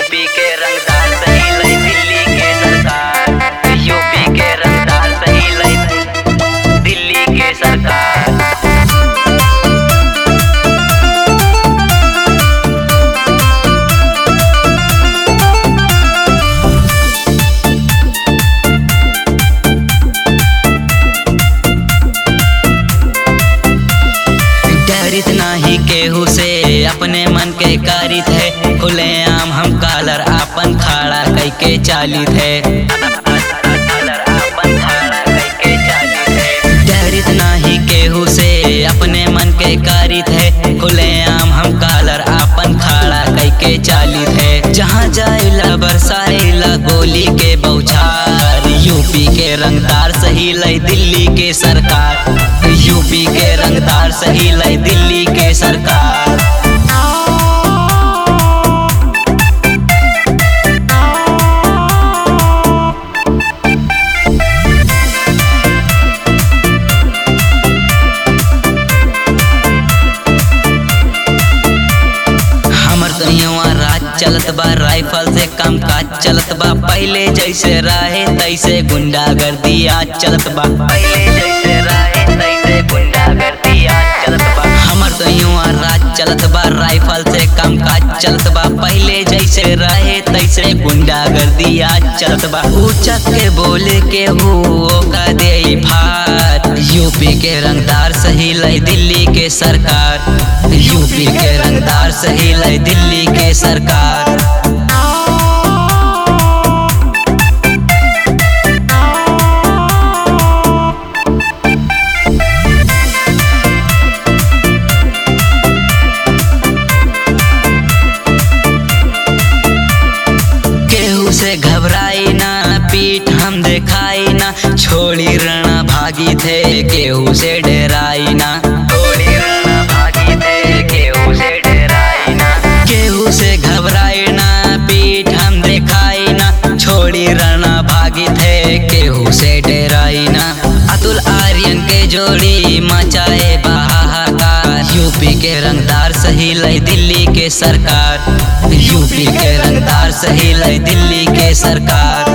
UP के रंगदार सही लई दिल्ली के सरकार यूपी के रंगदार सही लई दिल्ली के सरकार डरित नाही केहू से अपने मन के कारित है खुले आम हम कालर आपन खाड़ा कई के चालित है डरित नाही केहू से अपने मन के कारित है खुले आम हम कालर आपन खाड़ा कई के चालित है जहाँ जाइला बरसाइला गोली के बौछार यूपी के रंगदार सही लई दिल्ली के सरकार यूपी के रंगदार सही लई दिल्ली के सरकार हमर तो यहाँ राज चलत बा राइफल से काम काज चलत बा पहले जैसे रहे तैसे गुंडागर्दी आज चलत बा पहले जैसे रहे तैसे गुंडागर्दी आज चलत बा हमर तो यहाँ राज चलत बा राइफल से काम काज चलत बा पहले जैसे रहे तैसे गुंडागर्दी आज चलत बा ऊंचा के बोले के हो का दे फात यूपी के रंगदार सही लई दिल्ली के सरकार यूपी के रंगदार सही लई दिल्ली के सरकार केहू से घबराई ना पीठ हम दिखाई ना छोड़ी रणा भागी थे केहू से डराई ना छोड़ी रणा भागी थे केहू से डराई ना केहू से घबराई ना पीठ हम दिखाई ना छोड़ी रणा भागी थे केहू से डराई ना अतुल आर्यन के जोड़ी मचाए बहाकार यूपी के रंगदार सही लई दिल्ली के सरकार यूपी के रंगदार सही लई दिल्ली के सरकार